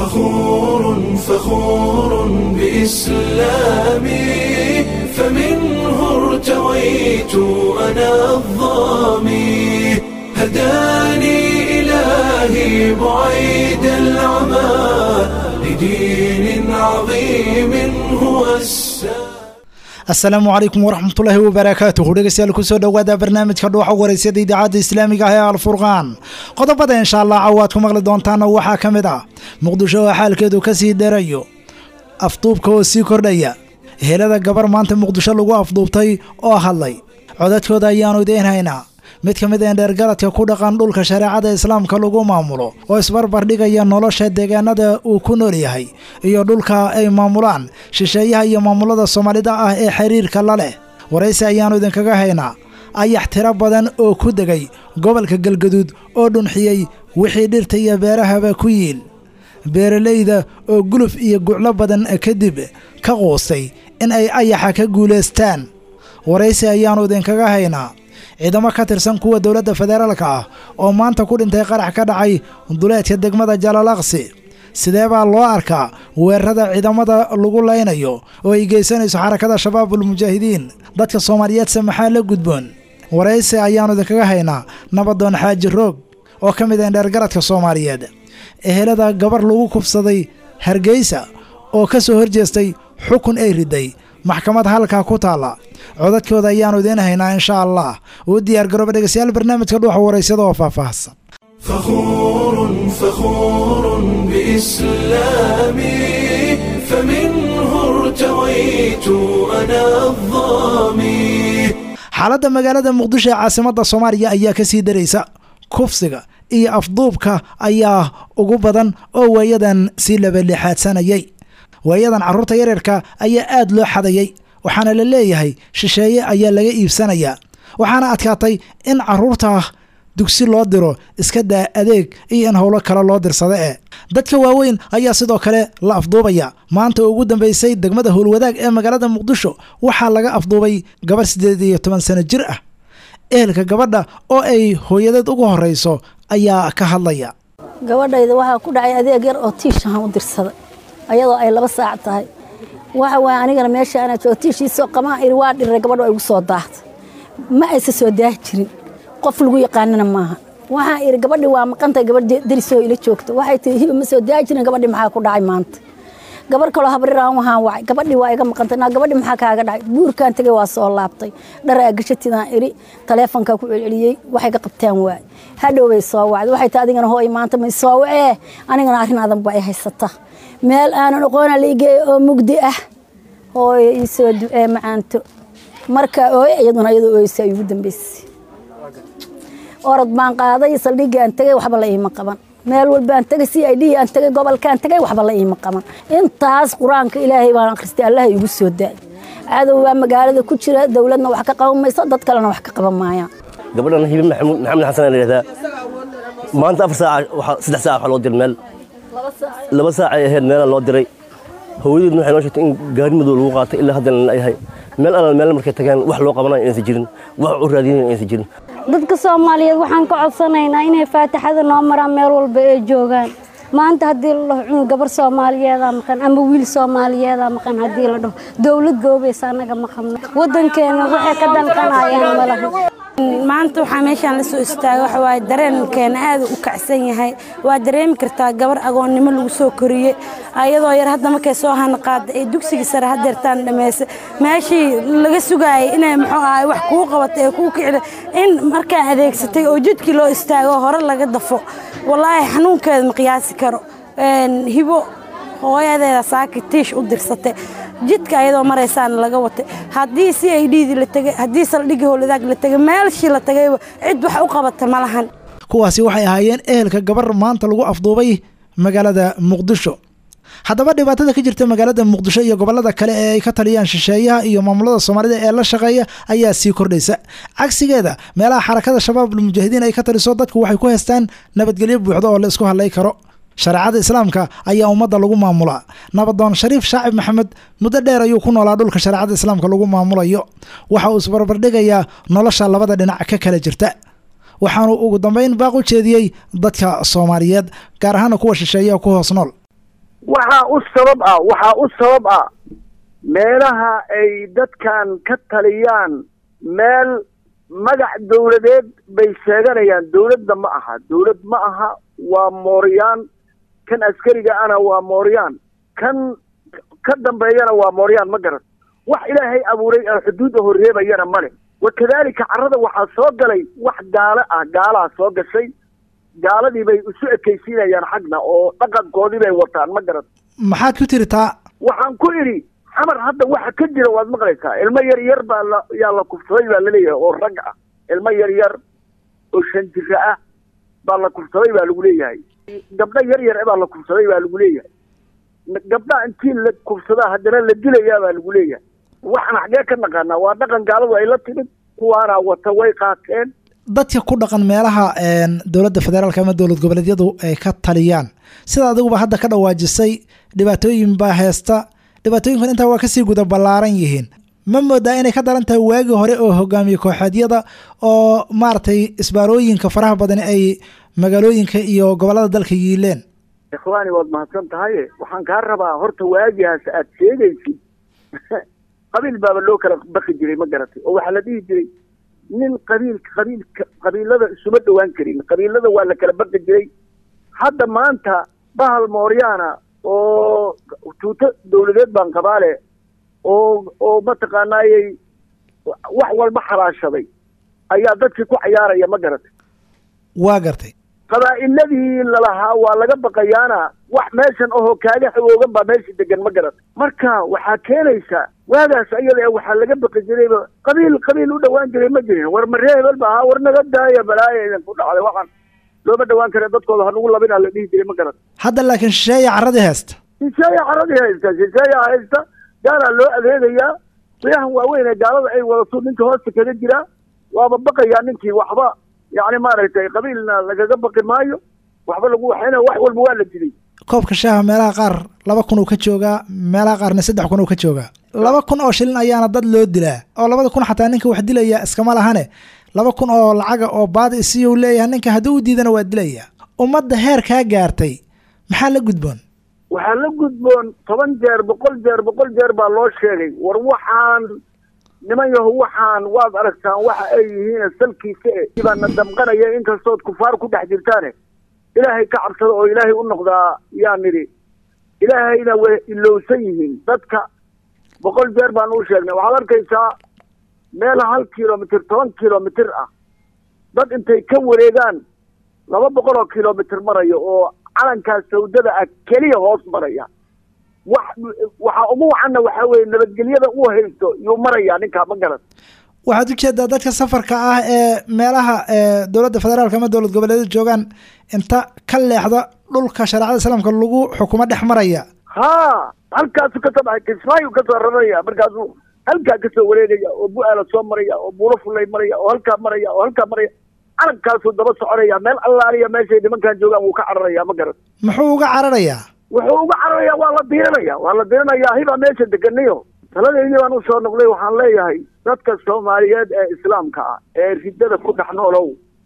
فخور فخور بإسلامي فمنه ارتويت أنا الظامي هداني إلهي بعيد العمى لدين عظيم هو السلام asalaamu calaykum waraxmatullaahi wabarakaatuhu dhegeystayaal kusoo dhowaada barnaamijka dhuuxa waraysyada idaacadda islaamiga ah ee alfurqaan qodobada insha allah cawaad ku maqli doontaana waxaa ka mid ah muqdisho oo xaalkeedu ka sii darayo afduubka oo sii kordhaya helada gabar maanta muqdisho lagu afduubtay oo hadlay codadkooda ayaanu idiin haynaa mid ka mid eendheergaradka ku dhaqan dhulka shareecada islaamka lagu maamulo oo isbarbar dhigaya nolosha deegaanada uu ku nool yahay iyo dhulka ay maamulaan shisheeyaha iyo maamulada soomaalida ah ee xiriirka la leh waraysi ayaannu idinkaga haynaa ayax tiro badan oo ku degay gobolka galgaduud oo dhunxiyey wixii dhirta iyo beerahaba ku yiil beeralayda oo guluf iyo guclo badan kadib ka quustay in ay ayaxa ka guulaystaan waraysi ayaannu idinkaga haynaa ciidamo ka tirsan kuwa dowladda federaalka ah oo maanta ku dhintay qarax ka dhacay duleedka degmada jalaalaqsi sidee baa loo arkaa weerarada ciidamada lagu laynayo oo ay geysanayso xarakada shabaabul mujaahidiin dadka soomaaliyeedse maxaa la gudboon waraysi ayaannu idinkaga haynaa nabadoon xaaji roog oo ka mid ah dheergaradka soomaaliyeed ehelada gabar lagu kubsaday hargeysa oo ka soo horjeestay xukun ay riday maxkamad halkaa ku taalla codadkooda ayaannu idiin haynaa insha allah uu diyaar garooba dhegeystayaal barnaamijka dhuuxa waraysada oo faahfaahsan فخور فخور بإسلامي فمنه ارتويت أنا الظامي xaaladda magaalada muqdisho ee caasimadda soomaaliya ayaa ka sii daraysa kufsiga iyo afduubka ayaa ugu badan oo waayadan sii labalixaadsanayay waayadan carruurta yaryarka ayaa aad loo xadayay waxaana la leeyahay shisheeye ayaa laga iibsanayaa waxaana adkaatay in carruurta dugsi loo diro iska daa adeeg iyo in howlo kale loo dirsada ee dadka waaweyn ayaa sidoo kale la afduubaya maanta oo ugu dambeysay degmada howlwadaag ee magaalada muqdisho waxaa laga afduubay gabarh siddeed iyo toban sano jir ah ehelka gabadha oo ay hooyadeed ugu horreyso ayaa ka hadlaya gabadhayda waxaa ku dhacay adeeg yar oo tiishahan u dirsaday ayadoo ay laba saac tahay waxa waay anigana meesha anaa joogo tiishiisoo qamaan iri waa dhiray gabadho igu soo daahtay ma aysa soo daahi jirin qof lagu yaqaanana maaha waxaan iri gabadhi waa maqantay gabadh derisoo ila joogta waxay tii hiba ma soo daahi jirin gabadhi maxaa ku dhacay maanta gabar kaloo habriraan waxaan wacay gabadhi waa iga maqantay naa gabadhi maxaa kaaga dhacay buurkaan tegay waa soo laabtay dharaa gashatidaan iri taleefonkaa ku celceliyey waxay ka qabtaan waay hadhow bay soo wacday waxay tii adigana hooy maanta may soo wacee anigana arrin adan ba ay haysata meel aanan aqoona la igeeyo oo mugdi ah hooyo ii soo ducee macaanto marka ooye iyaduna iyadoo ooysa ay ugu dambeysay orod baan qaaday saldhigii aan tegay waxba la iima qaban meel walbaan tegay si ay dhihi aan tegay gobolkaan tegay waxba la iima qaban intaas qur-aanka ilaahay baan akhristay allaha igu soo daay cadow baa magaalada ku jira dowladna wax ka qaban mayso dad kalena wax ka qaban maayaan gabadhan hibi maxamuud maxamed xasan la yidhahdaa maanta afar saac saddex saac waxaa loo diray meel laba saac ay ahayd meelaa loo diray hooyadeedna waxay noo sheegtay in gaari madow lagu qaatay ilaa haddana la yahay meel alal meel markay tageen wax loo qabanayo inaysan jirin wax u raadinayo inaysan jirin dadka soomaaliyeed waxaan ka codsanaynaa inay faataxada noo maraan meel walba ee joogaan maanta haddii la dhaho cunug gabar soomaaliyeedaa maqan ama wiil soomaaliyeedaa maqan haddii la dhaho dowlad goobaysa annaga ma qabno waddankeena waxay ka danqanayaan malaha maanta waxaa meeshaan la soo istaagay waxa waaye dareenkeena aad u kacsan yahay waa dareemi kartaa gabar agoonnimo lagu soo koriyey ayadoo yar hadda markay soo hana qaada ee dugsigii sare hadeertaan dhammaysa meeshii laga sugaayay inay muxuu ahay wax kuu qabato ee kuu kicida in markaa adeegsatay oo jidkii loo istaago hore laga dafo wallaahi xanuunkeeda ma qiyaasi karo hibo hooyadeeda saaki tiish u dirsatay jidka ayadoo maraysaana laga watay haddii si ay dhiidi la tegay haddii saldhigii howladaag la tegay meelshii la tagayba cid wax u qabata ma lahan kuwaasi waxay ahaayeen ehelka gabar maanta lagu afduubay magaalada muqdisho haddaba dhibaatada ka jirta magaalada muqdisho iyo gobolada kale ee ay ka taliyaan shisheeyaha iyo maamulada soomaalida ee la shaqeeya ayaa sii kordhaysa cagsigeeda meelaha xarakada shabaabul mujaahidiin ay ka taliso dadku waxay ku haystaan nabadgelyo buuxda oo la isku hadlay karo shareecada islaamka ayaa ummadda lagu maamulaa nabadoon shariif shaacib maxamed muddo dheer ayuu ku noolaa dhulka shareecada islaamka lagu maamulayo waxa uu isbarbardhigayaa nolosha labada dhinac ka kala jirta waxaanu ugu dambeyn baaq u jeediyey dadka soomaaliyeed gaar ahaana kuwa shisheeya ku hoos nool waxaa u sabab ah waxaa u sabab ah meelaha ay dadkan ka taliyaan meel magac dawladeed bay sheeganayaan dawladda ma aha dawlad ma aha waa mooryaan kan askariga ana waa mooryaan kan ka dambeeyana waa mooryaan ma garan wax ilaahay abuuray oo xuduudda horreebayana male wakadaalika carrada waxaa soo galay wax gaalo ah gaalaha soo gashay gaaladii bay isu ekaysiinayaan xagna oo dhaqankoodii bay wataan ma garan maxaad ku tiri taa waxaan ku idhi xamar hadda waxa ka jira waad maqlaysaa ilmo yar yar baa la yaa la kufsaday baa laleeyahay oo rag ah ilmo yar yar oo shan jira ah baa la kufsaday baa lagu leeyahay gabdho yar yar baa la kufsaday baa lagu leeyahay gabdhaha intii la kufsadaa haddana la dilayaa baa lagu leeyahay waxaan xaggee ka naqaanaa waa dhaqan gaaladu ay la timid kuwaana wata way qaateen dadka ku dhaqan meelaha dowladda federaalk ama dowlad goboleedyadu ay ka taliyaan sida adiguba hadda ka dhawaajisay dhibaatooyin baa heesta dhibaatooyinkan intaa waa kasii guda ballaaran yihiin ma moodaa inay ka daran tahay waagii hore oo hogaamiye kooxeedyada oo maaragtay isbaarooyinka faraha badani ay magaalooyinka iyo gobollada dalka yiileen ikhwaani waad mahadsan tahaye waxaan kaa rabaa horta waagihaas aad sheegaysid qabiil baaba loo kala baqi jiray ma garatay oo waxaa la dhihi jiray nin qabiil qabiilka qabiilada isuma dhowaan karin qabiilada waa la kala baqi jiray hadda maanta bahal mooryaana oo tuuto dawladeed baan qabaale oo oo mataqaanaayey wax walba xalaashaday ayaa dadkii ku cayaaraya ma garatay waa gartay qabaa'iladii lalahaa waa laga baqayaana wax meeshan ahoo kaaga xawoogan baa meesha degan ma garatay marka waxaa keenaysaa waagaas ayada waxaa laga baqi jirayba qabiil qabiil u dhawaan jiray ma jirin war maree hebel ba ahaa war naga daaya balaaya idinku dhacday waxaan looma dhawaan kare dadkooda hanugu labinaa la dhihi jiray ma garatay hadda laakiin shisheeya carradii heesta shisheeya carradii haysta shisheeya haysta gaalaa loo adeegayaa riyahan waaweyn ee gaalada ay wadato ninka hoosta kaga jiraa waaba baqayaa ninkii waxba yacni maaragtay qabiilna lagaga baqi maayo waxba lagu waxayna wax walba waa la dilay koobka shaaha meelaha qaar laba kun uu ka joogaa meelaha qaarna saddex kun uu ka joogaa laba kun oo shilin ayaana dad loo dilaa oo labada kun xataa ninka wax dilaya iskama lahane laba kun oo lacaga oo baadi isiyuu leeyahay ninka haddii u diidana waa dilaya ummadda heer kaa gaartay maxaa la gudboon waxaa la gudboon toban jeer boqol jeer boqol jeer baa loo sheegay war waxaan niman yaho waxaan waad aragtaan waxa ay yihiin salkiisa e baana damqanaya inkastood kufaar ku dhex jirtaane ilaahay ka cabsada oo ilaahay u noqdaa yaa nidhi ilaahayna way ilowsan yihiin dadka boqol jeer baan u sheegnay waxaad arkaysaa meel hal kilomitr toban kilomitr ah dad intay ka wareegaan laba boqol oo kilomitr maraya oo calankaas sawdada ah keliya hoos maraya wax waxaa ugu wacanna waxaa weeye nabadgelyada uu haysto yuu marayaa ninkaa ma garan waxaad ujeedaa dadka safarka ah ee meelaha dowladda federaalk ama dowlad goboleedyada joogaan inta ka leexda dhulka shareecada islaamka lagu xukumo dhex maraya ha halkaasu kasoo baxay kismaayu kasoo raraya markaasuu halkaa kasoo wareegaya oo bu-aala soo maraya oo buulo fullay maraya oo halkaa maraya oo halkaa maraya calankaasuu daba soconaya meel allaaliya meeshay nimankan joogaan wuu ka cararaya ma garan muxuu uga cararayaa wuxuu uga cararaya waa la diiranaya waa la diiranaya hibaa meesha deganayo taladeydii baan usoo noqday waxaan leeyahay dadka soomaaliyeed ee islaamka ah ee riddada ku dhex noolow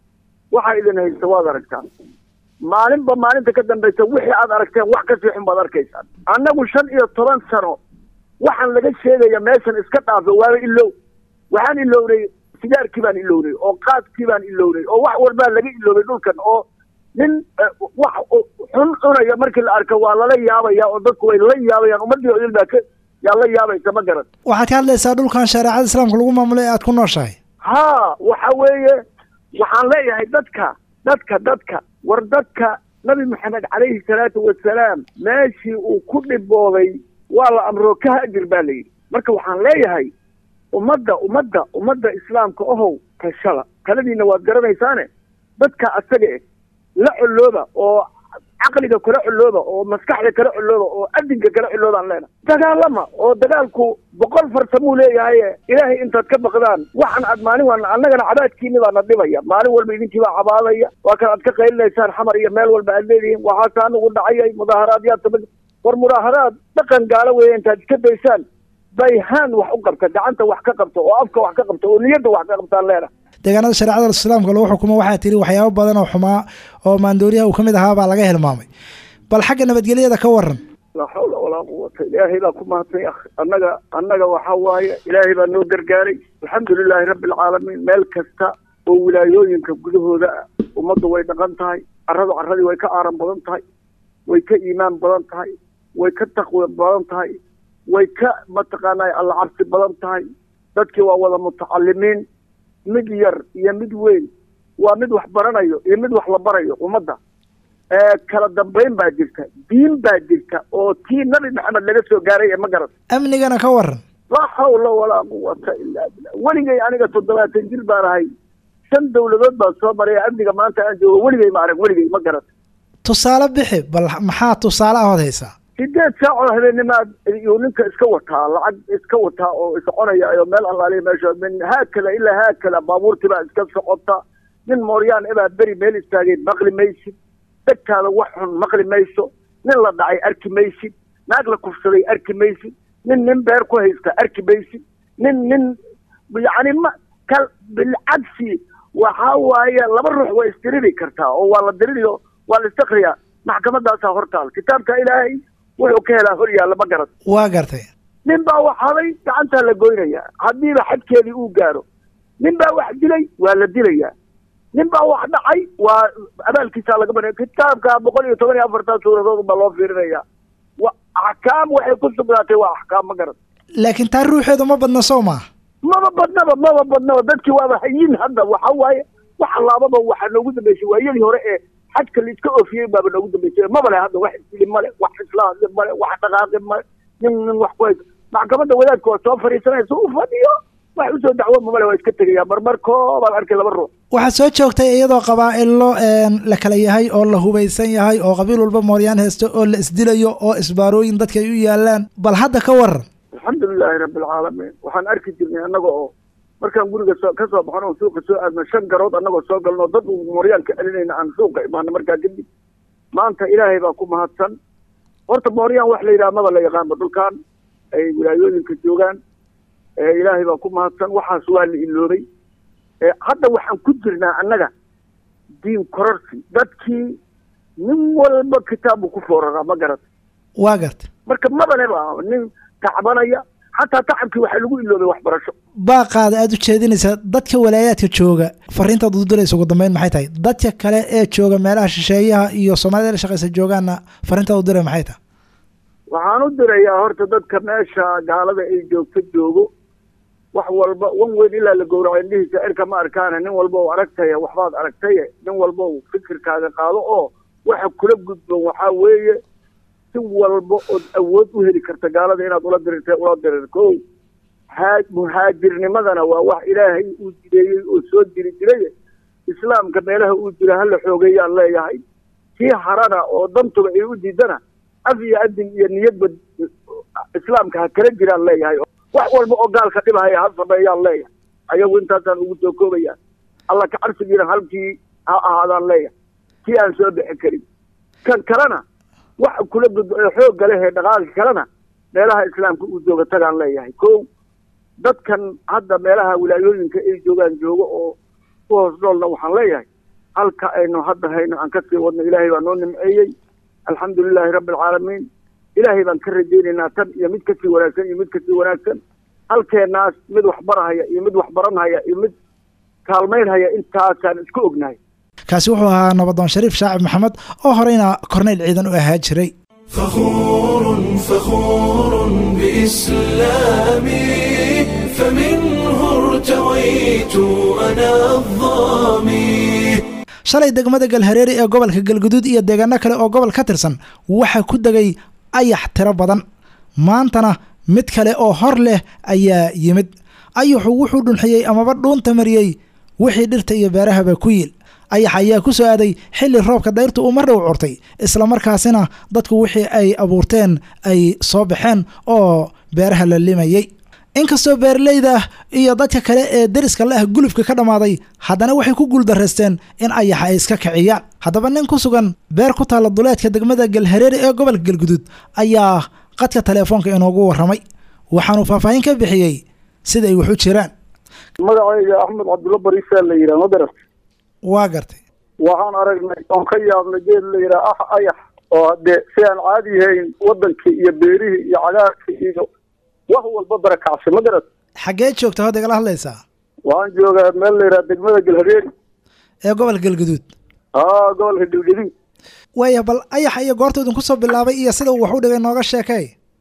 waxaa idin haysta waad aragtaan maalinba maalinta ka dambaysa wixii aad aragteen wax kasii xun baad arkaysaan annagu shan iyo toban sano waxaan laga sheegaya meeshan iska dhaafo waaba ilow waxaan ilownay sigaarkii baan ilownay oo qaadkii baan ilownay oo wax walbaa laga iloobay dhulkan oo nin wax xun cunaya markii la arko waa lala yaabaya oo dadku way la yaabayaan ummaddii odil baa ka yaa la yaabaysa ma garan waxaad ka hadlaysaa dhulkan shareecada islaamka lagu maamulay aad ku nooshahay ha waxa weeye waxaan leeyahay dadka dadka dadka war dadka nabi maxamed calayhi salaatu wasalaam meeshii uu ku dhibooday waa la amroo ka haajir baa layidhi marka waxaan leeyahay ummadda ummadda ummadda islaamka ohow tashada taladiina waad garanaysaane dadka asaga eh la colooba oo caqliga kala colooba oo maskaxda kala colooba oo adinka kala coloobaan leena dagaalama oo dagaalku boqol farsamuu leeyahay ilaahay intaad ka baqdaan waxan aad maalin waan annagana cabaadkiini baana dhibaya maalin walba idinkii baa cabaadaya waa kan aad ka qaylinaysaan xamar iyo meel walba aad leedihiin waxaase anigu dhacayay mudaaharaadyaad samay war mudaaharaad dhaqan gaalo weeye intaad iska daysaan bayhaan wax u qabta gacanta wax ka qabto oo afka wax ka qabto oo niyadda wax ka qabtaan leena deegaanada shareecada islaamka lagu xukumo waxaa tiri waxyaabo badan oo xumaa oo maandooriyaha uu ka mid ahaa baa laga hilmaamay bal xagga nabadgelyada ka waran laa xawla walaa quwata ilaahay baa ku mahadsan akh annaga annaga waxaa waaye ilaahay baa noo gargaaray alxamdulilaahi rabbi alcaalamiin meel kasta oo wilaayooyinka gudahooda ah ummaddu way dhaqan tahay carradu carradii way ka aaran badan tahay way ka iimaan badan tahay way ka taqwi badan tahay way ka mataqaanaa alla cabsi badan tahay dadkii waa wada mutacalimiin mid yar iyo mid weyn waa mid wax baranayo iyo mid wax la barayo ummadda kala dambayn baa jirta diin baa jirta oo tii nabi maxamed laga soo gaaray ee ma garan amnigana ka waran laa xawla walaa quwata ilaa billah weligay aniga toddobaatan jil baan ahay shan dawladood baan soo maray amniga maanta aan joogo weligay ma arag weligay ma garan tusaale bixi bal maxaa tusaale ahood haysaa sideed saacoo habeennimaad iyuu ninka iska wataa lacag iska wataa oo isconaya oo meel allaaliya meesha min haakada ilaa haakada baabuurtii baa iska socota nin mooryaan ebaa beri meel istaagay maqli maysid degtaada wax xun maqli mayso nin la dhacay arki maysid naag la kufsaday arki maysid nin nin beer ku haysta arki maysid nin nin yacni ma kal bilcagsi waxaa waaye laba ruux way isdiriri kartaa oo waa la diririyo waa la istakriyaa maxkamadaasaa hortaal kitaabka ilaahay wuxuu ka helaa hor yaalla ma garan waa gartay nin baa wax haday gacantaa la goynayaa haddiiba xadkeedii uu gaaro nin baa wax dilay waa la dilayaa nin baa wax dhacay waa abaalkiisaa laga banaya kitaabka boqol iyo toban iyo afartan suuradood baa loo fiirinaya wa axkaam waxay ku sugnaatay waa axkaam ma garan laakiin taa ruuxeedu ma badna soo maa maba badnaba maba badnaba dadkii waaba hayin hadda waxa waaye wax laababa waxaa noogu dambeysay waayadii hore ee xajka la iska oofiyey baaba noogu dambeysay maba le hadda wax isili male wax islaahli male wax dhaqaaqi male nin nin wax ku hayso maxkamadda wadaadka waa soo fadhiisanaysa u fadhiyo wax usoo dacwo mamale waa iska tegaya marmar koobaan arkay laba ruux waxaad soo joogtay iyadoo qabaa'ilo la kala yahay oo la hubaysan yahay oo qabiil walba mooryaan haysto oo la isdilayo oo isbaarooyin dadka ay u yaalaan bal hadda ka waran alxamdulilaahi rabbi alcaalamiin waxaan arki jirnay annaga oo markaan guriga soo ka soo baxno oo suuqa soo aadno shan garood annagoo soo galno dad mooryaan ka celinayna aan suuqa imaano markaa kadib maanta ilaahay baa ku mahadsan horta mooryaan wax la yidhaha maba la yaqaanba dhulkaan ay wilaayooyinka joogaan ilaahay baa ku mahadsan waxaas waa la iloobay hadda waxaan ku jirnaa annaga diin kororsi dadkii nin walba kitaabu ku fooraraa ma garata waa garta marka mabaleba nin tacbanaya xataa tacabkii waxaa lagu iloobay waxbarasho baaqaada aada u jeedinaysaa dadka walaayaadka jooga fariintaad udiraysa ugu dambeyn maxay tahay dadka kale ee jooga meelaha shisheeyaha iyo soomaalida la shaqaysa joogaanna fariintaad udiray maxay tahay waxaan u dirayaa horta dadka meesha gaalada ay joogto joogo wax walba wan weyn ilaa la gowraco indhihiisa erka ma arkaane nin walba oo aragtaya waxbaad aragtaye nin walba u fikirkaaga qaado oo waxa kula gudban waxaa weeye si walba ood awood u heli karta gaalada inaad ula dirirta ula dirir ko haa muhaajirnimadana waa wax ilaahay uu jideeyey oo soo jiri jiray islaamka meelaha uu jira hala xoogeeyaan leeyahay kii harana oo dantuba ay u diidana af iyo adin iyo niyadba islaamka ha kala jiraan leeyahay wax walba oo gaalka dhibahaya ha sameeyaan leeyahay ayagu intaasaan ugu soo koobaya alla ka cabsigiina halkii ha ahaadaan leeyahay kii aan soo bixi karin kan kalena wax kula gud xoogga leh ee dhaqaalka kalena meelaha islaamka uu jooga tagaan leeyahay ko dadkan hadda meelaha wilaayooyinka ay joogaan joogo oo ku hoos noolna waxaan leeyahay halka aynu hadda hayno aan kasii wadno ilaahay baa noo nimceeyey alxamdulilaahi rabbi alcaalamiin ilaahay baan ka rajaynaynaa tan iyo mid kasii wanaagsan iyo mid kasii wanaagsan halkeenaas mid wax barahaya iyo mid wax baranhaya iyo mid kaalmaynhaya intaasaan isku ognahay kaasi wuxuu ahaa nabadoon shariif shaacib maxamed oo horeyna korneyl ciidan u ahaa jiray فخور فخور بإسلامي فمنه ارتويت أنا الظامي shalay degmada galhareeri ee gobolka galguduud iyo deegaano kale oo gobol ka tirsan waxaa ku degay ayax tiro badan maantana mid kale oo hor leh ayaa yimid ayaxu wuxuu dhunxiyey amaba dhuunta mariyey wixii dhirta iyo beerahaba ku yiil ayax ayaa ku soo aaday xilli roobka dayrtu uu mar dhow curtay islamarkaasina dadku wixii ay abuurteen ay soo baxeen oo beeraha la limayey inkastoo beeraleyda ah iyo dadka kale ee deriska la ah gulufka ka dhammaaday haddana waxay ku guuldarraysteen in ayaxa ay iska kiciyaan haddaba nin ku sugan beer ku taalla duleedka degmada galhareeri ee gobolka galguduud ayaa qadka teleefoonka inoogu warramay waxaanuu faahfaahin ka bixiyey sida ay wax u jiraan magacayga axmed cabdulla bariisaa la yidhaha ma garat waa gartay waxaan aragnay oon ka yaabnay geed la yidhaha ah ayax oo haddee si aan caadi yahayn wadankii iyo beerihii iyo cagaarkii iyo wax walba barakacsi ma garat xaggee joogta hadda igala hadlaysaa waxaan joogaa meel la yidhaha degmada galhareeri ee gobolka galgaduud aa gobolka galgaduud waaya bal ayaxa iyo goorta idinku soo bilaabay iyo sida uu wax u dhigay nooga sheekay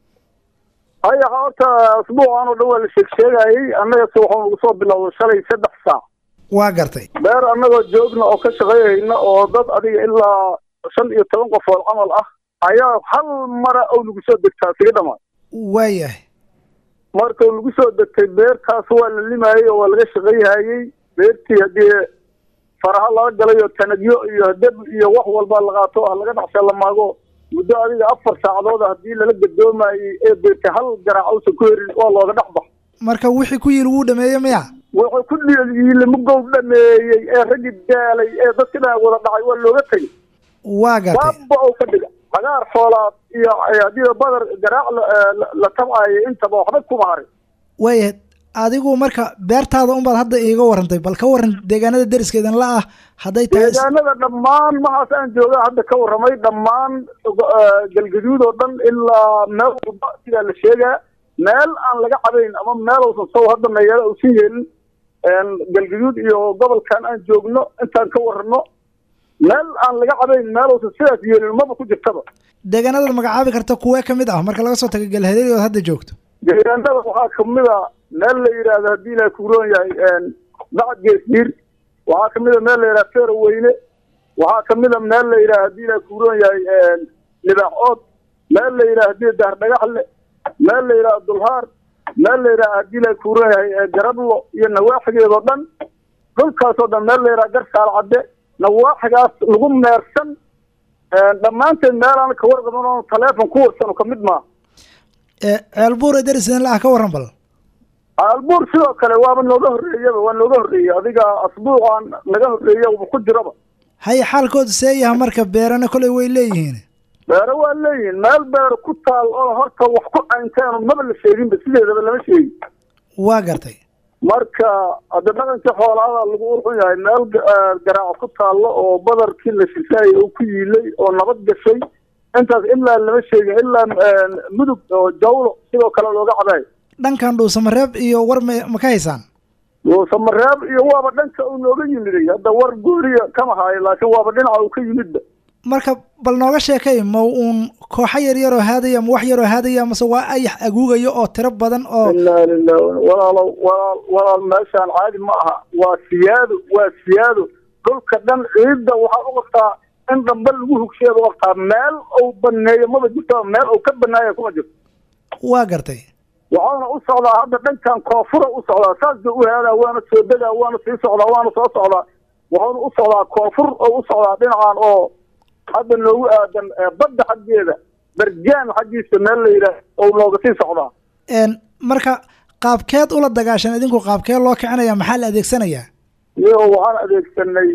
ayaxa horta asbuucan oo dhan waa la sheeg sheegayey annagase waxaa nagu soo bilowday shalay saddex saac waa gartay beer annagoo joogna oo ka shaqeeyayna oo dad adiga ilaa shan iyo toban qofood camal ah ayaa hal mara oo nagu soo degtaa siga dhamaa waayahay marka lagu soo degtay beertaas waa la limaayey oo waa laga shaqayhayey beertii haddii faraha laga galay oo tanagyo iyo deb iyo wax walba la qaato ah laga dhacsha la maago muddo adiga afar saacadood haddii lala gadoomayey ee beertay hal garaac uusan ku herin waa looga dhex bax marka wixii ku yili wuu dhameeyey miya wuxuu ku dhiilimugow dhameeyey ee raggi daalay ee dadka dhan wada dhacay waa looga tegey waa gartay baaba oo ka dhiga cagaar xoolaad iyo haddii badar garaac la tabcayo intaba waxba kuma harin waayahay adigu marka beertaada unbaad hadda iiga warantay bal ka waran deegaanada deriskeedan la ah hadday tahay deegaanada dhammaan mahaas aan jooga hadda ka warramay dhammaan galgaduud oo dhan ilaa meel walba sidaa la sheegaa meel aan laga cabayn ama meel uusan sow hadda meeyaala uusan yeelin galgaduud iyo gobolkan aan joogno intaan ka warrano meel aan laga cabayn meel uusan sidaas yeelin maba ku jirtaba deegaanadaad magacaabi karta kuwee ka mid ah marka laga soo tago galhadeeri ood hadda joogto deegaanada waxaa kamid a meel la yidhaahdo haddii ilaah kuroon yahay bacad geesdiir waxaa kamid a meel la yidhaha feero weyne waxaa kamid a meel la yidhaha haddii ilaah kuroon yahay libaax ood meel la yidhaha hadii daar dhagaxle meel la yidhaha dulhaar meel la yidhaha haddii ilaah kuroon yahay garablo iyo nawaaxigeedoo dhan dhulkaasoo dhan meel la yidhaha garsaal cadde nawaaxigaas lagu meersan dhammaanteed meelaan ka warqaban oo taleefon ku warsano kamid maaha ceelbuur ee deriskeedan la ah ka warran bal albuur sidoo kale waaba nooga horreeyaba waa nooga horreeyey adiga asbuucan naga horreeya uba ku jiraba haye xaalkoodu see yaha marka beerana koley way leeyihiin beero waa leeyihiin meel beero ku taal oo horta wax ku caynteen maba la sheeginba sideedaba lama sheegin waa gartay marka hadda dhaqankii xoolaada lagu urxun yahay meel garaaco ku taallo oo badarkii la shisaayay oo ku yiilay oo nabad gashay intaas ilaa lama sheegin ilaa mudug oo jawlo sidoo kale looga cabaay dhankan dhuusamareeb iyo war ma ma ka haysaan dhuusamareeb iyo waaba dhanka uu nooga yimiday hadda war gooriya kama haayo laakiin waaba dhinaca uu ka yimidba marka bal nooga sheekay ma uun kooxo yar yaroo haadaya ma wax yaroo haadaya mase waa ayax aguugaya oo tiro badan oo inaa lilah walaalo walaal walaal meeshaan caadi ma aha waa siyaado waa siyaado dhulka dhan ciidda waxaa u qabtaa in dhamba lagu hugsheeda u qabtaa meel uu baneeyo maba jirto meel uu ka banaaya kuma jirto waa gartay waxaana u socdaa hadda dhankan koonfura u socdaa saas ba u haadaa waana soo degaa waana sii socdaa waana soo socdaa waxaana u socdaa koonfur oo u socdaa dhinacan oo hadda noogu aadan badda xaggeeda berjaan xaggiisa meel la yidhaah oo nooga sii socdaa marka qaabkeed ula dagaashan idinku qaabkeed loo kicinaya maxaa la adeegsanayaa iyo waxaan adeegsanay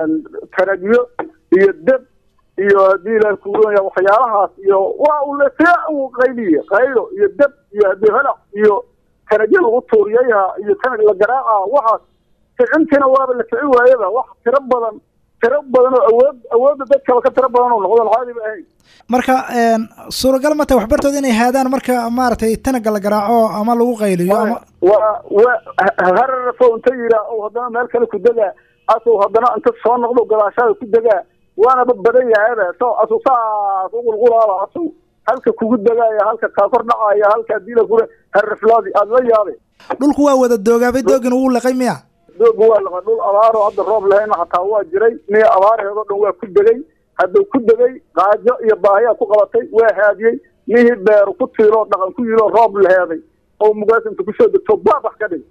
taragyo iyo deb iyo haddii ilaah kuuronya waxyaalahaas iyo waa ulesea u qayliya qaylo iyo deb iyo haddii halac iyo tanagyo lagu tuuriyayha iyo tanag la garaaca waxaas kicintiina waaba la kici waayaba wax tiro badan tiro badan oo awood awoodda dadkaba ka tiro badan oo noqdon caadiba ahayn marka suuragal ma tahay waxbartooda inay haadaan marka maaragtay tanaga la garaaco ama lagu qayliyo ama waa waa hararafo inta yiraa ou haddana meel kale ku degaa asuu haddana inta soo noqdo gadaashaada ku degaa waanaba badan yahayba so asu saas u qulqulaaba asu halka kugu degaaya halka kaa kor dhacaaya halka diila kule harraflaadi aada la yaabay dhulku waa wada doogaabay doogina wuu laqay miya dooga waa laqa dhul abaaro hadda roob lahayna xataa waa jiray miya abaaraheedoo dhan waa ku degay hadduu ku degay qaajo iyo baahiyaa ku qabatay waa haadiyey mihii beeru ku tiiloo dhaqan ku yiloo roob laheeday oo mugaas inta kusoo degto baabax ka dhig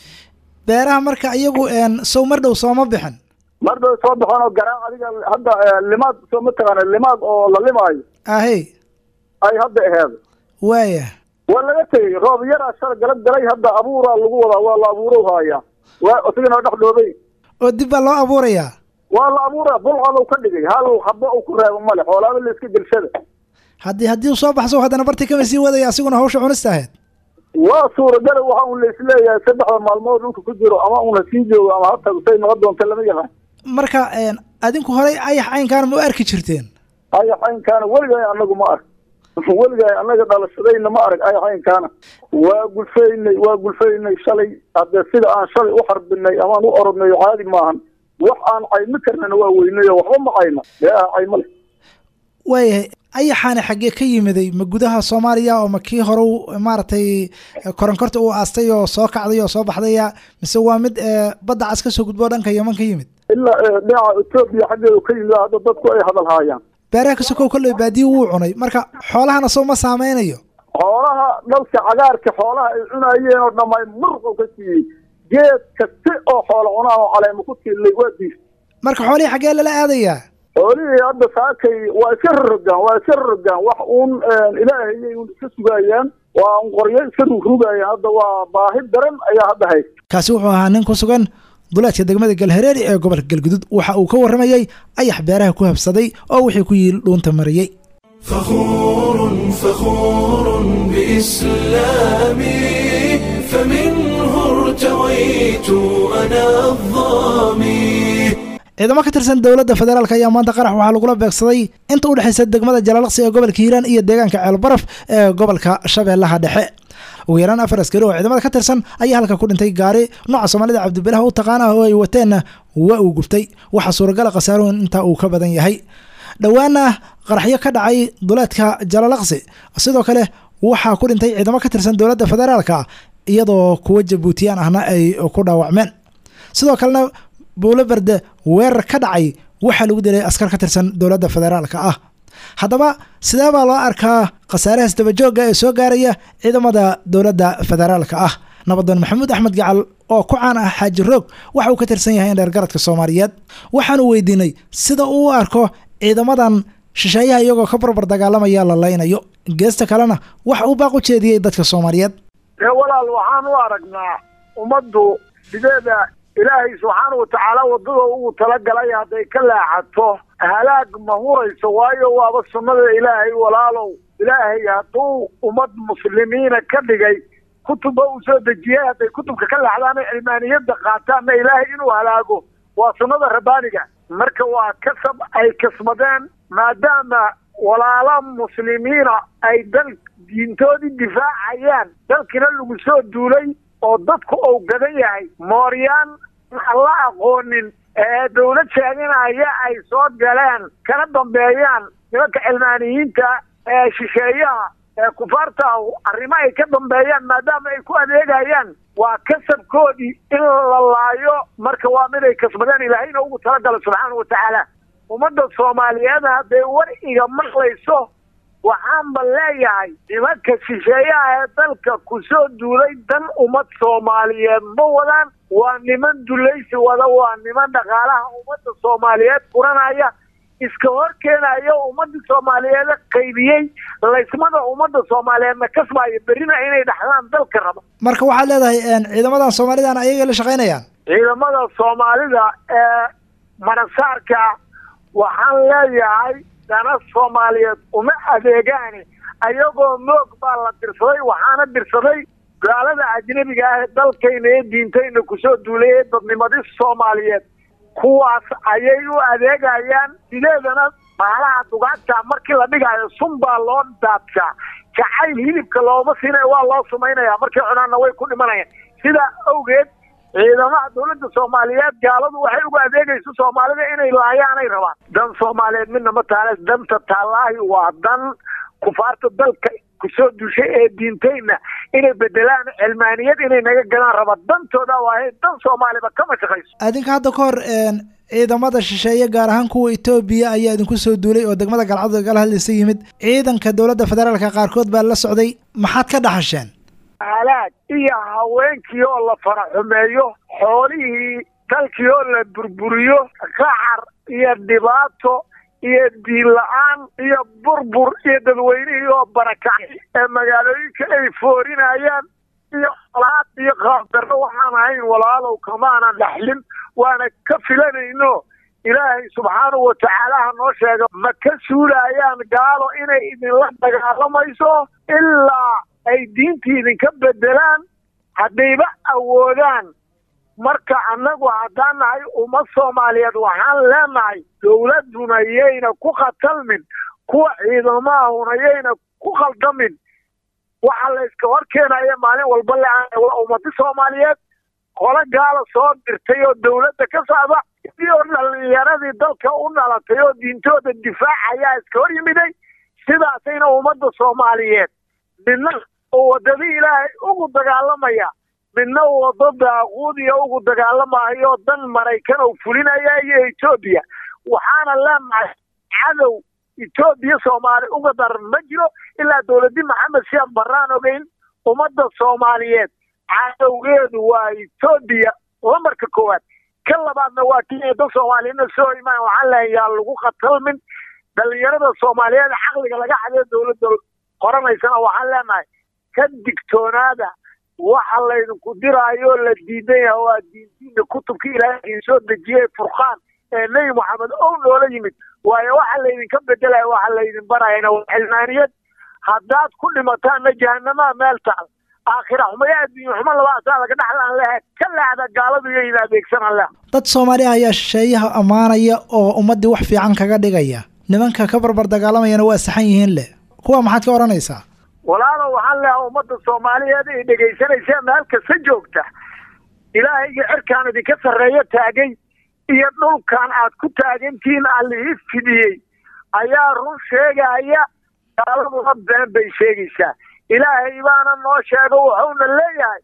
beeraha marka iyagu sow mar dhow sooma bixin mar dhow soo baxeen oo garaac adiga hadda limaad soo mataqaana limaad oo la limaayo ahey ay hadda aheed waaya waa laga tegey roob yaraa shal gala galay hadda abuuraa lagu wadaa waa la abuuro haayaa waa isagana dhex dhoobay oo dib baa loo abuurayaa waa la abuuraa bulcad ka dhigay hal haba uu ku reebo male xoolaaba la iska gelshada haddii haddii uu soo baxso haddana bartii kama sii wadaya asiguna hawsha cunista ahayd waa suuragala waxa un la isleeyahay saddexda maalmood dhulka ku jiro ama una sii joogo ama ha tago say noqon doonta lama yaqaan marka adinku horey ayax caynkaan ma u arki jirteen ayaxaynkaana weligaay anagu ma arag weligaay annaga dhalashadayna ma arag ayaxaynkaana waa gulfaynay waa gulfaynay shalay haddee sida aan shalay u xarbinay amaan u orodnay caadi maahan wax aan caymi karnana waa weynayo waxba ma cayna dee ah cayma leh waayahay ayaxaani xaggee ka yimiday ma gudaha soomaaliya oo ma kii hore u maaragtay koronkorta uu aastay oo soo kacday oo soo baxdaya mise waa mid ee, badda cas ka soo gudbo dhanka yeman ka yimid ilaa eh, dhinaca etoobiya xaggeedu ka yimid hadda dadku ay hadal haayaan beeraha ka sokow kolley baadiyi wuu cunay marka xoolahana soo ma saameynayo xoolaha dhalka cagaarka xoolaha ay cunayeen oo dhamay murqo ka siiyey geed kasti oo xoolo cunaa oo caleema ku tiilay waa diis marka xoolihii xaggee lala aadayaa xoolihii hadda saakay waa iska rorogaan waa iska rorogaan wax uun ilaahayay uun iska sugayaan waa un qoryo iska rugrugayaan hadda waa baahi daran ayaa hadda haysta kaasi wuxuu ahaa nin ku sugan duleedka degmada galhareeri ee gobolka galgudud waxa uu ka warramayey ayax beeraha ku habsaday oo wixii ku yiil dhuunta mariyey فخور فخور بإسلامي فمنه ارتويت أنا الظامي ciidamo ka tirsan dowladda federaalk ayaa maanta qarax waxaa lagula beegsaday inta u dhexaysa degmada jalaalaqsi ee gobolka hiiraan iyo deegaanka ceelbaraf ee gobolka shabeellaha dhexe ugu yaraan afar askari oo ciidamada ka tirsan ayaa halka ku dhintay gaari nooca soomaalida cabdibilaha u taqaana oo ay wateenna waa uu guftay waxaa suuragala khasaaruhu intaa uu ka badan yahay dhowaana qaraxyo ka dhacay duleedka jalaalaqsi sidoo kale waxaa ku dhintay ciidamo ka tirsan dowladda federaalka iyadoo kuwa jabuutiyaan ahna ay ku dhaawacmeen sidoo kalena buulo berde weerar ka dhacay waxaa lagu dilay askar ka tirsan dowladda federaalka ah haddaba sidee baa loo arkaa khasaarahaas dabajooga ee soo gaaraya ciidamada dowladda federaalka ah nabadoon maxamuud axmed gacal oo ku caan ah xaaji roog waxa uu ka tirsan yahay in dheergaradka soomaaliyeed waxaanu weydiinay sida uu u arko ciidamadan shisheeyaha iyagoo ka barbar dagaalamaya la laynayo geesta kalena waxa uu baaq u jeediyey dadka soomaaliyeed ee walaal waxaan u aragnaa ummaddu sideeda ilaahay subxaana watacaala waddada ugu talagalay hadday ka leexato halaag ma hurayso waayo waaba sunnada ilaahay walaalow ilaahay hadduu ummad muslimiina ka dhigay kutubba uu soo dejiyey hadday kutubka ka leexdaan ay cilmaaniyadda qaataanna ilaahay inuu halaago waa sunnada rabbaaniga marka waa kasab ay kasmadeen maadaama walaala muslimiina ay dal diintoodii difaacayaan dalkina lagu soo duulay oo dadku uu gadan yahay mooryaan aan la aqoonin ee dawlad sheeganaya ay soo galeen kana dambeeyaan nimanka cilmaaniyiinta ee shisheeyaha ee kufaarta arrimo ay ka dambeeyaan maadaama ay ku adeegayaan waa kasabkoodii in la laayo marka waa mid ay kasbadeen ilaahayna ugu talagalo subxaana watacaala ummadda soomaaliyeed hadday war iga maqlayso waxaanba leeyahay nimanka shisheeyaha ee dalka ku soo duulay dan ummad soomaaliyeed ma wadaan waa niman dulaysi wada waa niman dhaqaalaha ummadda soomaaliyeed furanaya iska hor keenayo ummadda soomaaliyeed qaybiyey laysmada ummadda soomaaliyeedna kasbaayo berrina inay dhaxlaan dalka raba marka waxaad leedahay ciidamadan soomaalidan ayagay la shaqaynayaan ciidamada soomaalida ee manasaarka waxaan leeyahay dana soomaaliyeed uma adeegaani ayagoo moog baa la dirsaday waxaana dirsaday gaalada ajnabiga ah ee dalkayna ee diintayna kusoo duulay ee dadnimadii soomaaliyeed kuwaas ayay u adeegayaan sideedana baalaha dugaagta markii la dhigaayo sun baa loo daadshaa jacayl hilibka looma siinaya waa loo sumaynaya markay cunaanna way ku dhimanayaan sidaa awgeed ciidamaha dawladda soomaaliyeed gaaladu waxay ugu adeegayso soomaalida inay laayaanay rabaan dan soomaaliyeed midna ma taale danta taalaahi waa dan kufaarta dalka kusoo dushay ee diintayna inay bedelaan cilmaaniyad inay naga galaan raba dantooda waahay dan soomaaliba kama shaqayso adinka hadda ka hor ciidamada shisheeye gaar ahaan kuwa etoobiya ayaa idinku soo duulay oo degmada galcad gala hadlaysa yimid ciidanka dowladda federaalka qaarkood baa la socday maxaad ka dhaxasheen halaag iyo haweenkii oo la faraxumeeyo xoolihii dalkii oo la burburiyo qaxar iyo dhibaato iyo diin la-aan iyo burbur iyo dadweynihii oo barakacay ee magaalooyinka ay foorinayaan iyo olaad iyo qaabdarro waxaan ahayn walaalow kamaanan dhaxlin waana ka filanayno ilaahay subxaanahu watacaalaha noo sheega ma ka suulayaan gaalo inay idinla dagaalamayso ilaa ay diintii idinka bedelaan haddayba awoodaan marka annagu haddaan nahay ummad soomaaliyeed waxaan leenahay dowladduna yayna ku khatalmin kuwa ciidamahuna yayna ku khaldamin waxa la iska hor keenaya maalin walba le waa ummadi soomaaliyeed qolo gaala soo dirtay oo dowladda ka socda iyo dhalinyaradii dalka u dhalatay oo diintooda difaacayaa iska hor yimiday sidaasayna ummadda soomaaliyeed midna oo waddadii ilaahay ugu dagaalamaya midna waddo daaquudiya ugu dagaalamayo dan maraykan oo fulinaya iyo etoobiya waxaana leenahay cadow etoobiya soomaali uga daran ma jiro ilaa dowladii maxamed siyaad baraan ogeyn ummadda soomaaliyeed cadowgeedu waa etoobiya lamarka koowaad ka labaadna waa kenya dad soomaaliyadna soo imaan waxaan lehay yaa lagu khatalmin dhalinyarada soomaaliyeed caqliga laga xadee dowladda qoranaysana waxaan leenahay ka digtoonaada waxa laydinku diraayo la diidan yaha waa diintiina kutubka ilaahay idin soo dejiyey furqaan ee nebi moxamed ow noola yimid waayo waxa laydinka bedelaya waxa laydin barayana waa xilmaaniyad haddaad ku dhimataanna jahanamaa meel taal aakhira xumo iyo adduunye xumo labaasaa laga dhaxlaan lehe ka leexda gaaladu iyo in adeegsanan leh dad soomaali ah ayaa shisheeyaha ammaanaya oo ummaddii wax fiican kaga dhigaya nimanka ka barbar dagaalamayana waa saxan yihiin leh kuwa maxaad ka odhanaysaa walaalow waxaan leeha ummadda soomaaliyeed ay dhegaysanaysa meel kasta joogta ilaahayga cirkaan idinka sarreeyo taagay iyo dhulkan aad ku taagantihiin allihii fidiyey ayaa run sheegaya gaaladuna been bay sheegaysaa ilaahay baana noo sheego wuxuuna leeyahay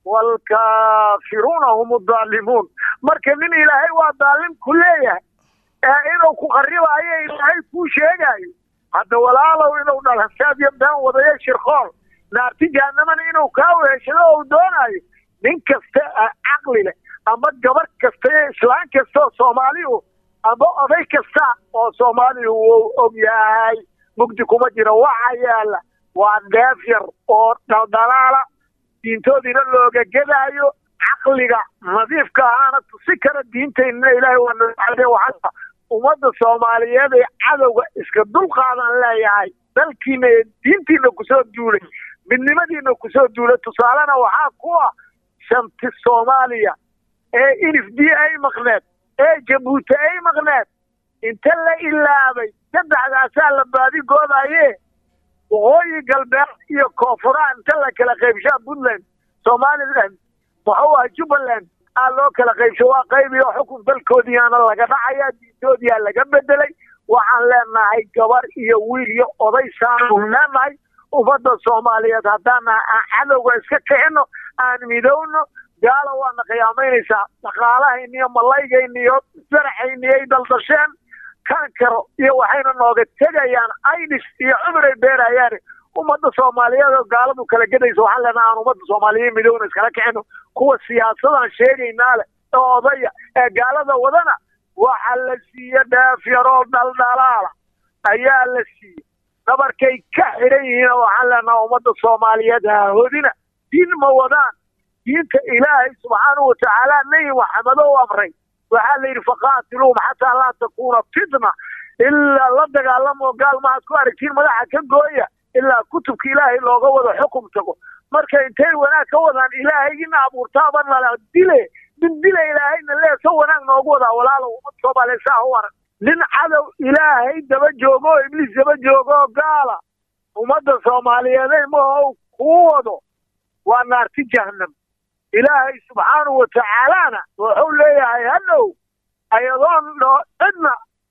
waalkaafiruuna hum udaalimuun marka nin ilaahay waa daalim ku leeyahay ee inuu ku qaribaayo ilaahay kuu sheegaayo hadda walaalow inuu dhalansaad iyo been wadayo shirkool naarti jahanamana inuu kaa weheshado ou doonaayo nin kasta caqli leh ama gabar kasta iyo islaan kasta oo soomaaliu ama oday kasta oo soomaaliya wuu og yahay mugdi kuma jiro waxa yaala waa dheef yar oo dhaldhalaala diintoodiina looga gedaayo caqliga nadiifka ahaana tusi kara diintaynana ilaahay waa nade waxaa ummadda soomaaliyeed ee cadowga iska dulqaadan leeyahay dalkiina ee diintiina kusoo duulay midnimadiina kusoo duulay tusaalena waxaa ku ah shanti soomaaliya ee inif d ay maqneed ee jabuuti ay maqneed inta la ilaabay saddexdaasaa la baadigoodaye waqooyi galbeed iyo koonfuraha inta la kala qaybshaa puntland somaliland muxuu ah jubbaland aa loo kala qaybsho waa qaybiyo xukun dalkoodiiaana laga dhacaya diintoodiyaa laga bedelay waxaan leenahay gabar iyo wiil iyo oday saanu leenahay ummadda soomaaliyeed haddaan aan cadowga iska kicino aan midowno gaala waana qiyaamaynaysaa dhaqaalahayna iyo malaygayna iyo saraxayna ay daldasheen kankaro iyo waxayna nooga tegayaan idis iyo cumray beerayaan ummadda soomaaliyeed oo gaaladu kala gedaysa waxaan leenahay aan ummadda soomaaliyeed midowna iskala kicino kuwa siyaasadaan sheegaynaa leh ee odaya ee gaalada wadana waxa la siiye dheef yaroo dhaldhalaala ayaa la siiye dhabarkay ka xidhan yihiin waxaan leenahay ummadda soomaaliyeed haahodina diin ma wadaan diinta ilaahay subxaanahu watacaala nebi maxamed ou amray waxaa la yidhi faqaatiluum xataa laa takuuna fitna ilaa la dagaalamo gaal maaad ku aragtiin madaxa ka gooya ilaa kutubka ilaahay looga wado xukum tago marka intay wanaag ka wadaan ilaahaygiina abuurtaaba nala dile nin dila ilaahayna lee so wanaag noogu wadaa walaalow ummad soomaaliya saa u arag nin cadow ilaahay daba joogo oo ibliis daba joogo oo gaala ummadda soomaaliyeed maho kuu wado waa naarti jahanam ilaahay subxaanahu watacaalana wuxuu leeyahay hadhow ayadoon dhoo cidna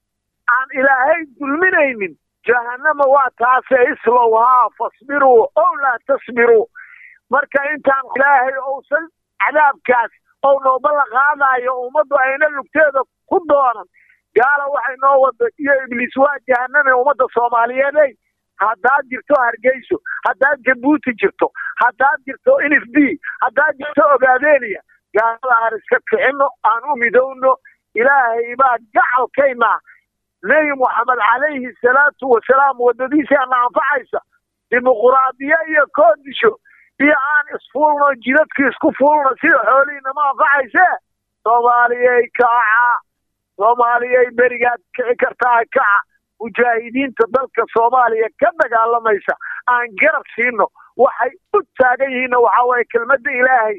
aan ilaahay dulminaynin jahanama waa taase islowhaa fasbiruu ow laa tasbiruu marka intaan ilaahay ousan cadaabkaas ou nooba la qaadayo ummaddu ayna lugteeda ku doonan gaala waxay noo wada iyo ibliis waa jahaname ummadda soomaaliyeedey haddaad jirto hargeyso haddaad jabuuti jirto haddaad jirto nf b haddaad jirto ogaadeniya gaalada aan iska kicino aan u midowno ilaahay baa gacalkayna nebi moxamed calayhi salaatu wasalaam waddadiisaana anfacaysa dimuquraadiya iyo koodisho iyo aan isfuulno jidadkii isku fuulno sida xoolihiinama anfacayse soomaaliyay kaca soomaaliyay berigaad kici kartaa kaca mujaahidiinta dalka soomaaliya ka dagaalamaysa aan garab siino waxay u taagan yihiinna waxaa waaye kelmadda ilaahay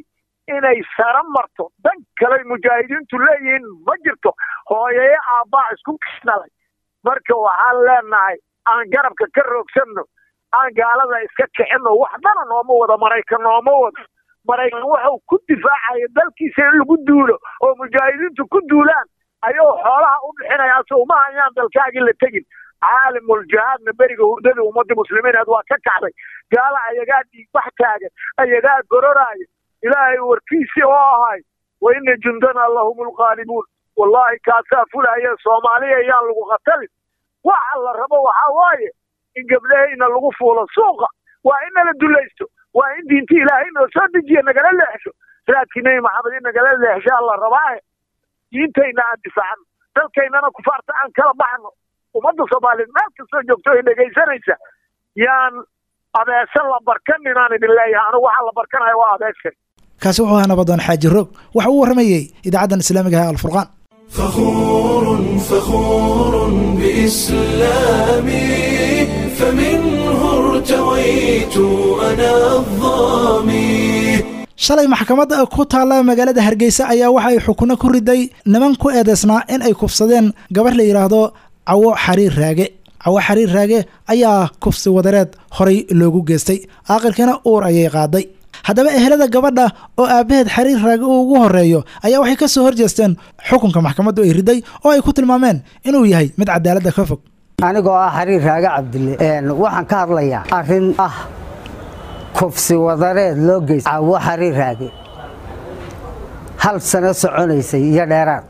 inay sara marto dan kale mujaahidiintu leeyihiin ma jirto hooyaye aabbaa isku kisnalay marka waxaan leenahay aan garabka ka roogsanno aan gaalada iska kicinno waxdana nooma wada maraykan nooma wado maraykan wuxuu ku difaacaya dalkiisa in lagu duulo oo mujaahidiintu ku duulaan ayuu xoolaha u bixinaya so uma hayaan dalkaagii la tegin caalimul jihaadna beriga hurdada ummadda muslimiineed waa ka kacday gaala ayagaa dhiigbax taagan ayagaa gororaaya ilaahay warkiisii oo ahay wa ina jundana lahum lqaalibuun wallaahi kaasaa fulaya soomaaliya ayaan lagu qatalin waxa la rabo waxaa waaye in gabdhahayna lagu fuulo suuqa waa in nala dulaysto waa in diinta ilaahay noo soo dejiya nagala leexsho raadkii nebi maxamed in nagala leexshaa la rabaaye diintayna aan difaacno dalkaynana kufaarta aan kala baxno ummadda soomaaliyeed meel kastoo joogto ay dhegaysanaysa yaan abeese la barkanin aan idin leeyahay anigu waxaa la barkanaya waa abeeska kaasi wuxuu ahaa nabadoon xaaji roog waxa uu warramayey idaacaddan islaamiga ah alfurqaan فخور فخور بإسلامي فمنه ارتويت أنا الظامي shalay maxkamadda ku taalla magaalada hargeysa ayaa waxa ay xukuno ku riday niman ku eedeysnaa in ay kufsadeen gabar la yidhaahdo cawo xariir raage cawo xariir raage ayaa kufsi wadareed horay loogu geystay aaqilkana uur ayay qaaday haddaba ehelada gabadha oo aabbaheed xariir raage uu ugu horeeyo ayaa waxay ka soo horjeesteen xukunka maxkamaddu ay riday oo ay ku tilmaameen inuu yahay mid cadaaladda ka fog anigoo ah xariir raage cabdille waxaan ka hadlayaa arrin ah kufsi wadareed loo geysta cawo xariir raage hal sano soconaysay iyo dheeraad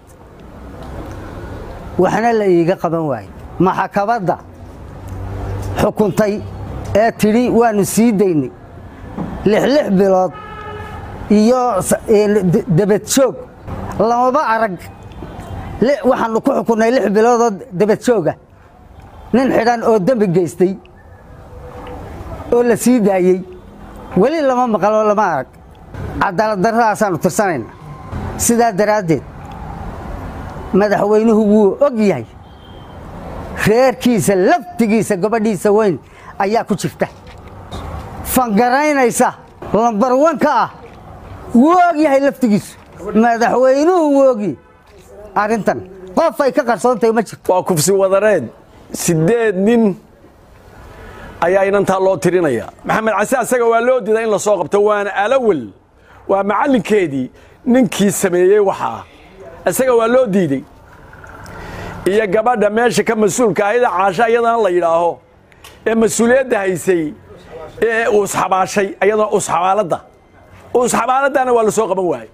waxna la iiga qaban waayey maxakabadda xukuntay ee tidhi waannu sii daynay lixlix bilood iyo debadjoog lamaba arag waxaannu ku xukunnay lix biloodoo debadjooga nin xidhan oo dembi geystay oo la sii daayey weli lama maqaloo lama arag cadaalad darradaasaannu tirsanayna sidaa daraaddeed madaxweynuhu wuu og yahay reerkiisa laftigiisa gabadhiisa weyn ayaa ku jirta fangaraynaysa lambarwanka ah wuu og yahay laftigiisu madaxweynuhu wuu ogyahay arrintan qof ay ka qarsoontahay ma jirto waa kufsi wadareed siddeed nin ayaa inantaa loo tirinaya maxamed case asaga waa loo diidaa in la soo qabto waana alawel waa macallinkeedii ninkii sameeyey waxaa isaga waa loo diidey iyo gabadha meesha ka mas-uulka ahayda caasha iyadana la yidhaaho ee mas-uuliyadda haysay ee uusxabaashay iyadana uusxabaaladda uusxabaaladdaana waa la soo qaban waayey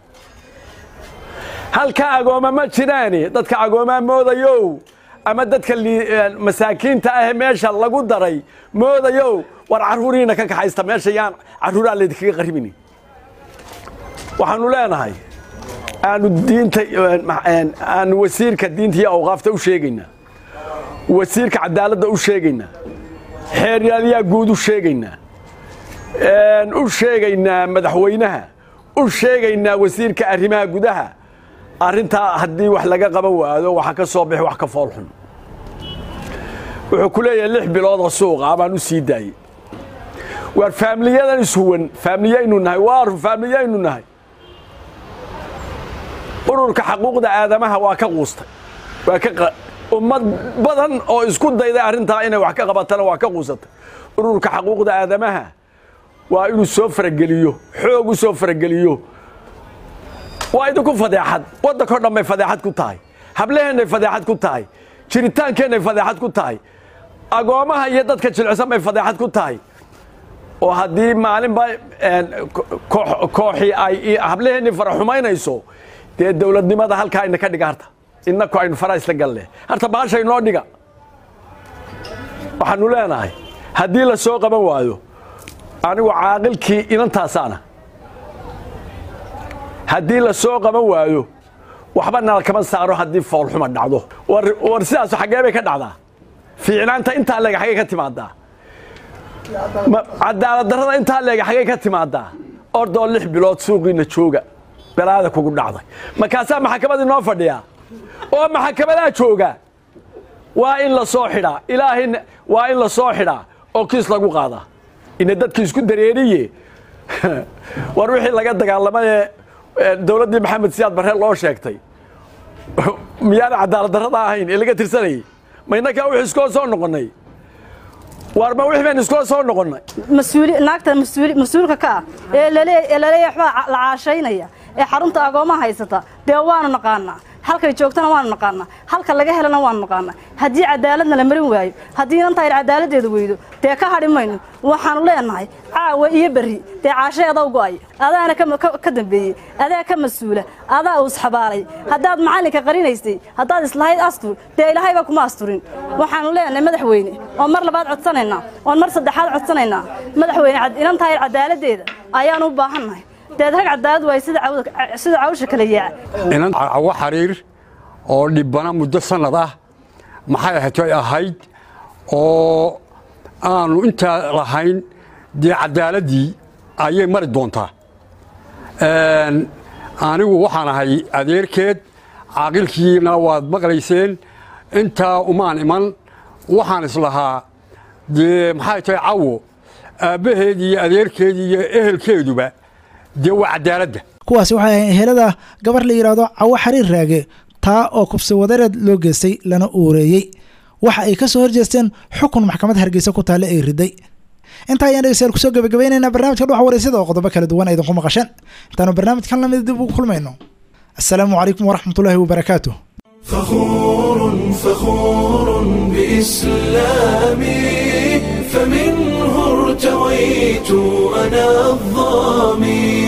halka agooma ma jiraani dadka agoomaa moodayow ama dadka masaakiinta ahee meesha lagu daray moodayow war carruuriina ka kaxaysta meesha yaan carruuraa laydinkaga qaribini waxaanu leenahay aanu diinta aanu wasiirka diinta iyo awqaafta u sheegaynaa wasiirka cadaaladda u sheegaynaa xeeryaalayaa guud u sheegaynaa u sheegaynaa madaxweynaha u sheegaynaa wasiirka arrimaha gudaha arrintaa haddii wax laga qaban waado waxaa ka soo bixi wax ka foolxun wuxuu ku leeyahay lix biloodoo suuqa baan u sii daayey waar faamiliyadan ishuwan faamiliyaynu nahay waaru faamiliyaynu nahay ururka xaquuqda aadamaha waa ka quustay waa ka ummad badan oo isku dayday arrintaa inay wax ka qabatana waa ka quusatay ururka xaquuqda aadamaha waa inuu soo farageliyo xoog u soo farageliyo waa idinku fadeexad waddankao dhan bay fadeexad ku tahay hablaheennay fadeexad ku tahay jiritaankeenay fadeexad ku tahay agoommaha iyo dadka jilicsan bay fadeexad ku tahay oo haddii maalinba kooxii ay hablaheennii fara xumaynayso dee dowladnimada halkaa ina ka dhiga harta inaku aynu faraa isla galle harta baasha inoo dhiga waxaanu leenahay haddii la soo qaban waayo anigu caaqilkii inantaasaana haddii la soo qaban waayo waxba nala kama saaro haddii foolxuma dhacdo war sidaasu xaggee bay ka dhacdaa fiicnaanta intaa leega xaggay ka timaadaa cadaalad darrada intaa leega xaggay ka timaadaa ordoo lix bilood suuqiina jooga balaada kugu dhacday markaasaa maxakamadii noo fadhiyaa oo maxakamadaa jooga waa in la soo xidhaa ilaahay waa in la soo xidhaa oo kiis lagu qaadaa ina dadkii isku dareeriye war wixii laga dagaalamaye dowladdii maxamed siyaad barre loo sheegtay miyaana cadaalad darrada ahayn ee laga tirsanayay ma innakaa wix iskoo soo noqonnay waar ma wix baynu iskoo soo noqonnay mas-uuli naagta mas-uuli mas-uulka ka ah ee lale ee laleeyahay waxbaa la caashaynaya ee xarunta agoomaha haysata dee waanu naqaanaa halkay joogtana waanu naqaanaa halka laga helana waanu naqaanaa haddii cadaaladna la marin waayo haddii inanta ayr cadaaladdeeda weydo dee ka hadhi mayno waxaanu leenahay caawa iyo berri dee caashaeeda u go'ay adaana ka dambeeyey adaa ka mas-uula adaa uu isxabaalay haddaad macallinka qarinaysay haddaad islahayd astur dee ilaahayba kuma asturin waxaanu leenahay madaxweyne oon mar labaad codsanaynaa oon mar saddexaad codsanaynaa madaxweyne inanta ayr cadaaladdeeda ayaanu u baahannahay deed rag cadaalad waay sida cawsha kala yaaca inan cawo xariir oo dhibbana muddo sannad ah maxay ahatay ahayd oo aanu intaa lahayn dee caddaaladdii ayay mari doontaa anigu waxaan ahay adeerkeed caaqilkiina waad maqlayseen intaa umaan iman waxaan islahaa dee maxay tahay cawo aabbaheed iyo adeerkeed iyo ehelkeeduba dee waa cadaaladda kuwaasi waxay ahayn ehelada gabar la yidhaahdo cawo xariir raage taa oo kufsi wadareed loo geystay lana uureeyey waxa ay ka soo horjeesteen xukun maxkamad hargeysa ku taale ay riday intaa ayaan dhegeystayaal kusoo gabagabaynaynaa barnaamijka dhuxa waraysyada oo qodobo kala duwan aydinku maqasheen intaanu barnaamijkan lamid dib ugu kulmayno assalaamu calaykum waraxmatullaahi wabarakaatu فخور فخور بإسلامي فمنه ارتويت أنا الظامي